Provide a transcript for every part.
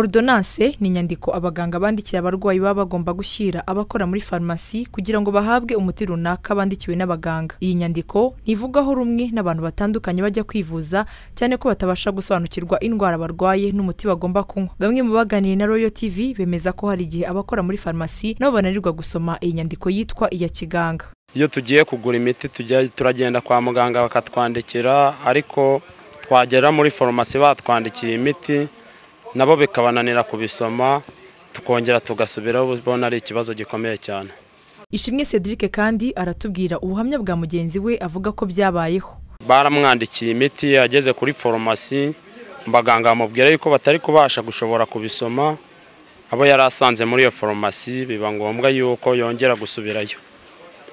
Ordonance ni inyandiko abaganga bandikiye abarwayi baba bagomba gushyira abakora muri farumasi kugira ngo bahabwe umuti runaka bandikiwe n'abaganga. Iyi nyandiko ntivugaho rumwe n'abantu batandukanye bajya kwivuza cyane ko batabasha gusobanukirwa indwara barwaye n'umuti bagomba kunywa. Bamwe mu baganiriye na Royal TV bemeza ko hari igihe abakora muri farumasi nabo bananirwa gusoma iyi nyandiko yitwa iya kiganga. iyo tugiye kugura imiti tujya turagenda kwa muganga bakatwandikira ariko twagera muri farumasi batwandikiye imiti nabo bikabananira kubisoma tukongera tugasubiraho ubona ari ikibazo gikomeye cyane Ishimwe Cedric kandi aratubwira ubuhamya bwa mugenzi we avuga ko byabayeho. baramwandikiye imiti ageze kuri farumasi abaganga bamubwira yuko batari kubasha gushobora kubisoma abo yari asanze muri iyo farumasi biba ngombwa yuko yongera gusubirayo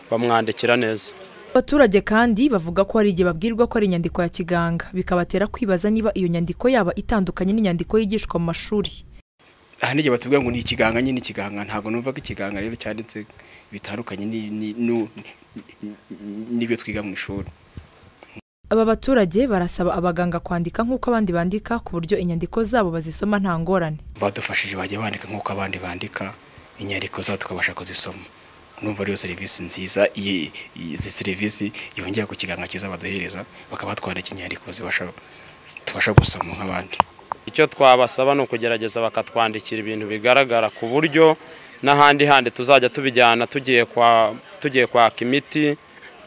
bamwandikira neza Abaturage kandi bavuga ko hari igihe babwirwa ko ari inyandiko ya kiganga bikabatera kwibaza niba iyo nyandiko yaba itandukanye n'inyandiko yigishwa mu mashuri. aha n'igihe batubwira ngo ni ikiganga nyine ikiganga ntabwo numva ko ikiganga rero cyanditse bitandukanye ni- ni- nu- n'ibyo twiga mu ishuri Aba baturage barasaba abaganga kwandika nk'uko abandi bandika ku buryo inyandiko zabo bazisoma nta ngorane. badufashije bajya bandika nk'uko abandi bandika inyandiko zabo tukabasha kuzisoma numva ariyo serivisi nziza iyi iyi- izi serivisi yongera ku kiganga cyiza baduhereza bakaba batwandika inyandiko zibasha tubasha gusoma nk'abandi icyo twabasaba ni ukugerageza bakatwandikira ibintu bigaragara ku buryo n'ahandi handi tuzajya tubijyana tugiye kwa tugiye kwaka imiti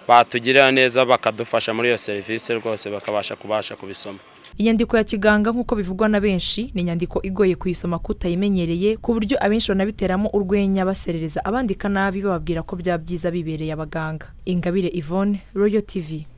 batugirira neza bakadufasha muri iyo serivisi rwose bakabasha kubasha kubisoma Inyandiko ya kiganga nk'uko bivugwa na benshi ni inyandiko igoye kuyisoma kutayimenyereye ku buryo abenshi banabiteramo urwenya baserereza abandika nabi bababwira ko bya byiza bibereye abaganga. Ingabire Yvonne, Royal TV.